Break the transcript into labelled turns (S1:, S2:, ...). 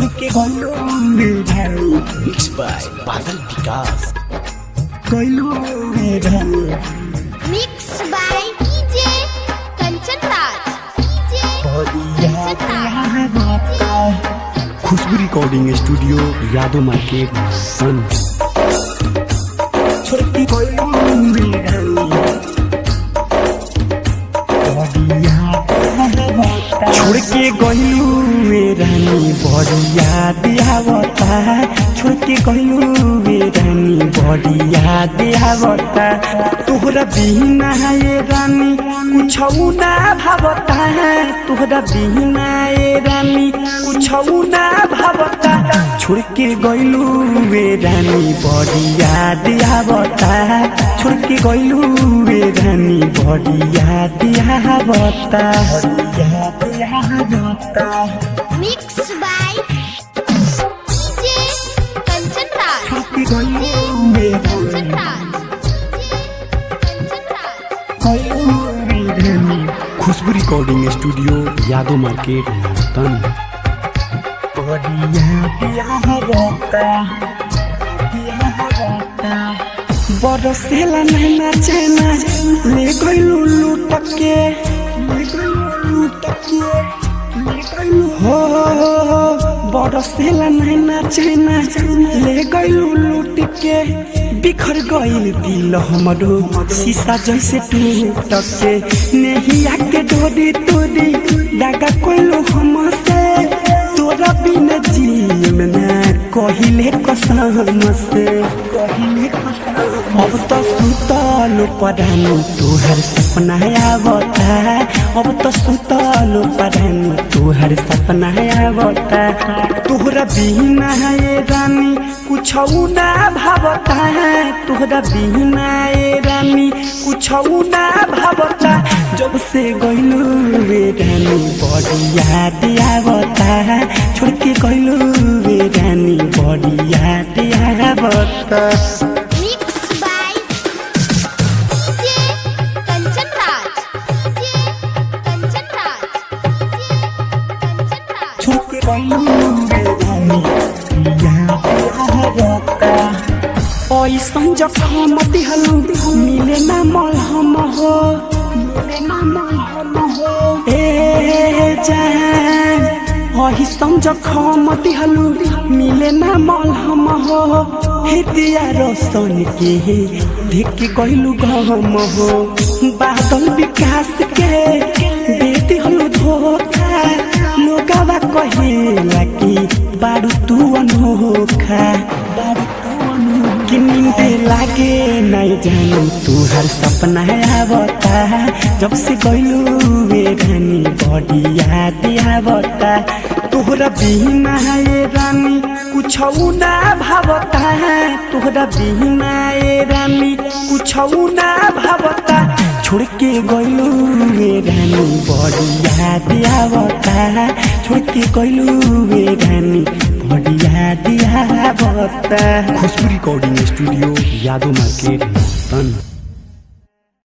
S1: छोड़ के गइलो रे भाई
S2: मिक्स बाय बादल विकास
S1: गइलो रे भाई
S3: Mixed by DJ Kanchan Raj. DJ
S1: बढ़िया
S3: Kanchan
S1: प्यार
S3: Raj.
S1: होता
S2: Khushboo recording studio Yadav market सन
S1: छोड़ के गइलो रे भाई बढ़िया प्यार होता
S2: छोड़ के गइलू वे रानी बड़ी याद आवता छोड़ के गइलू वे रानी बड़ी याद आवता तोहरा बिना ये रानी कुछ ना भावता तोहरा बिना ये रानी कुछ ना भावता छोड़ के गइलू वे रानी बड़ी याद आवता छोड़ के गइलू वे रानी बड़ी याद आवता
S1: बढ़िया प्यार होता
S3: Mixed by DJ Kanchan Raj.
S1: छोड़ के गइलो
S3: DJ
S1: रे
S3: Kanchan
S1: भाई
S3: Raj. DJ Kanchan Raj.
S1: गइलो रे भाई
S2: Khushboo recording studio Yadav market तन
S1: बढ़िया प्यार होता प्यार होता
S2: बरसेला नैना चैना ले गइलू लूट के
S1: ले गइलो लूट के ले गइलो
S2: हो बरसेला नैना चैना ले गइलू लूट के बिखर गइल दिल हमरो शीशा जैसे टूट के नहिया के डोरी तोरी दागा कोइलो हमसे तोरा बिना जीव ना कहिले कसम से
S1: कहिले कसम
S2: अब तो सुतल पढ़ानु तोहर सपना आवता अब तो सुतल पढ़ानु तोहर सपना आवता तोहरा बिना ये रानी कुछ ना भावता तोहरा बिना ये रानी कुछ ना भावता जब से गइलू रे रानी बड़ी याद आवता छोड़ के गइलू रे रानी बड़ी याद आवता
S3: Mixed by DJ Kanchan Raj. DJ Kanchan Raj. DJ Kanchan Raj.
S1: छोड़ के गइलो रे भाई प्यार होता
S2: ऐसन जखम दिहलु मिले ना मलहम हो
S1: मिले ना हम हो
S2: ए जान ऐसन जखम दिहलु मिले ना मलहम हो हे दिया रोशन के देख गइलु गम हो बादल विकास के दे दिहलु धोखा लोगावा कहेला कि बारू तू अनोखा
S1: बारू तू अनु
S2: कि नींदे लागे नहीं जानू तू हर सपना आवता जब से गइलू वे रानी बड़ी याद आवता तोहरा बिना ये रानी कुछ ना भावता तोहरा बिना ये रानी कुछ ना भावता छोड़ के गइलू वे रानी बड़ी याद आवता छोड़ के गइलू वे रानी बड़ी याद आवता Khushboo recording studio Yadav market तन